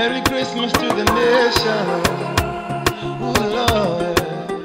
Merry Christmas to the nation. Ooh, Lord.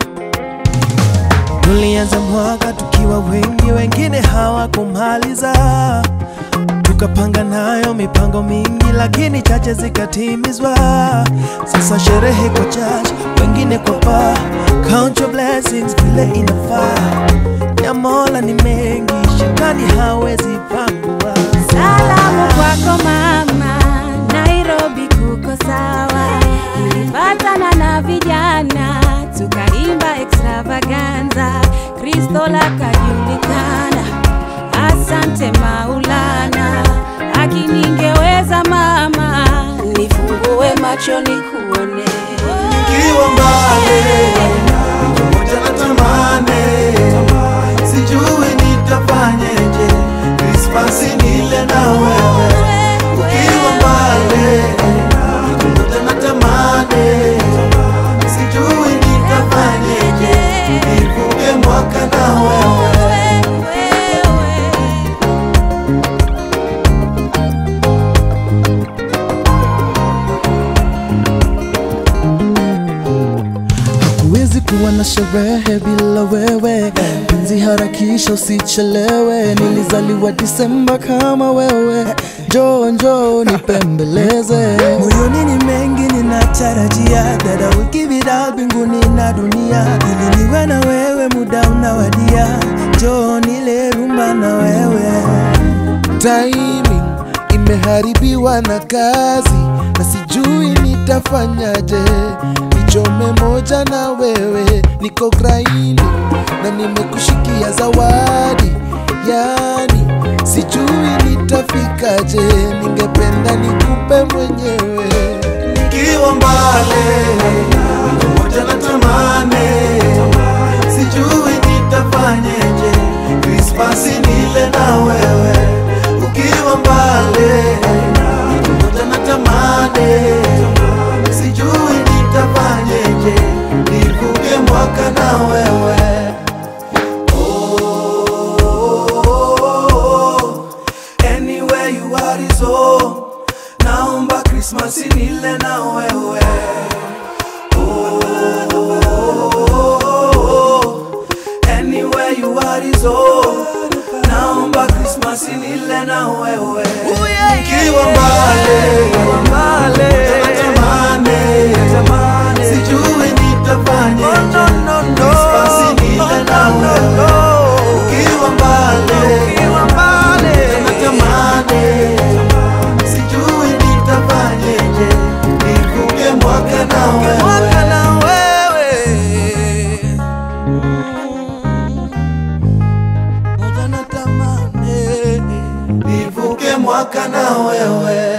Tulianza mwaka tukiwa wengi, wengine hawakumaliza. Tukapanga nayo mipango mingi, lakini chache zikatimizwa. Sasa sherehe kwa church, wengine kwa bar. Count your blessings vile inafaa. Ya Mola ni mengi, shetani hawezi pangua. Salamu kwako mama, Nairobi kuko sawa. Nilipatana na vijana tukaimba extravaganza, Kristo lakajulikana. Asante Maulana, akiningeweza mama, nifungue macho nikuone. Nikiwa mbali pamoja na tamane, sijui nitafanyeje, Krismasi nile na wewe. Ukiwa mbali pamoja na tamane, sijui nitafanyeje, nivuke mwaka na wewe. Huwezi kuwa na sherehe bila wewe, penzi harakisha, usichelewe. Nilizaliwa Disemba kama wewe, njoo njoo nipembeleze. Moyoni ni mengi ninatarajia, that I will give it all mbinguni na dunia, ili niwe na wewe, muda unawadia, njoo nile rumba na wewe. timing imeharibiwa na kazi na sijui nitafanyaje nichome moja na wewe niko graini na nimekushikia zawadi yani sijui nitafikaje ningependa nikupe mwenyewe Nikiwa mbali pamoja na tamane, sijui nitafanyeje, Krismasi nile na wewe. Ukiwa mbali pamoja na tamane, sijui nitafanyeje, nivuke mwaka na wewe. Oh, anywhere you are is home. Naomba Krismasi nile na wewe. Oh, anywhere you are is home. Naomba Krismasi nile na wewe. Nikiwa mbali, natamani, sijui nitafanyeje. Krismasi nile na wewe. Ukiwa mbali, natamani sijui nitafanyeje, nivuke mwaka na wewe. Moja natamani nivuke mwaka na wewe.